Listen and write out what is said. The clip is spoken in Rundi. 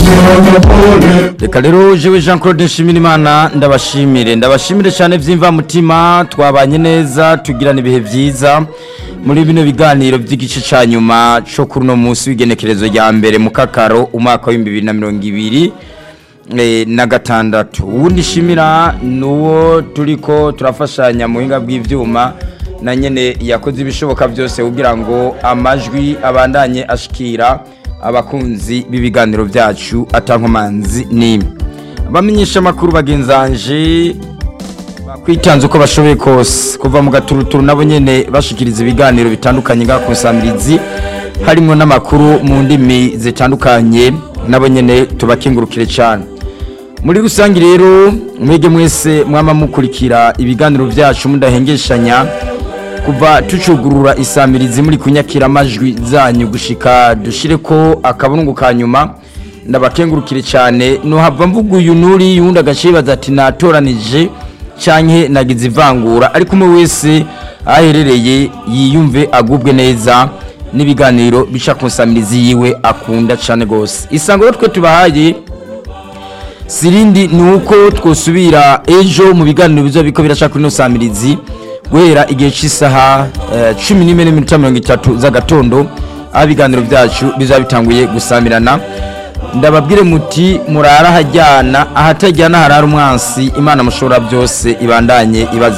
reka rero jewe jean claude nshimirimana ndabashimire ndabashimire cyane by'imvamutima twabanye neza tugirana ibihe byiza muri bino biganiro by'igice cya nyuma cyo kuri uno munsi w'igenekerezo rya mbere mu kakaro umwaka w'ibihumbi bibiri na mirongo ibiri eh, na gatandatu uwundi nshimira ni uwo turi ko turafashanya mu buhinga bw'ibyuma na nyine yakoze ibishoboka byose kugira ngo amajwi abandanye ashikira abakunzi b'ibiganiro byacu atankomanzi n'imwe abamenyesha amakuru bagenzanje bakwitanze uko bashoboye kose kuva mu gaturuturu nabo nyene bashikiriza ibiganiro bitandukanye nga kusamirizi harimo n'amakuru mu ndimi zitandukanye nabo nyene tubakingurukire cyane muri rusange rero mwege mwese mwama mukurikira ibiganiro byacu mudahengeshanya kuva tucugurura isamirizi muri kunyakira amajwi zanyu gushika dushire ko akabungu ka nyuma ndabakengurukire cyane nuhava mvuga uyu nuri yundi agacibaza ati natoranije canke nagize ivangura ariko umwe wese aherereye yiyumve agubwe neza n'ibiganiro bica ku nsamirizi yiwe akunda cyane gose isango rero twe tubahaye sirindi ni uko twosubira ejo mu biganiro bizo biko biraca kuri no samirizi guhera igihe cy'isaha eh, cumi n'imwe n'iminota mirongo itatu z'agatondo aho ibiganiro byacu bizaba bitanguye gusamirana ndababwire muti murara hajyana ahatajyana harara umwansi imana mushobora byose ibandanye ibaza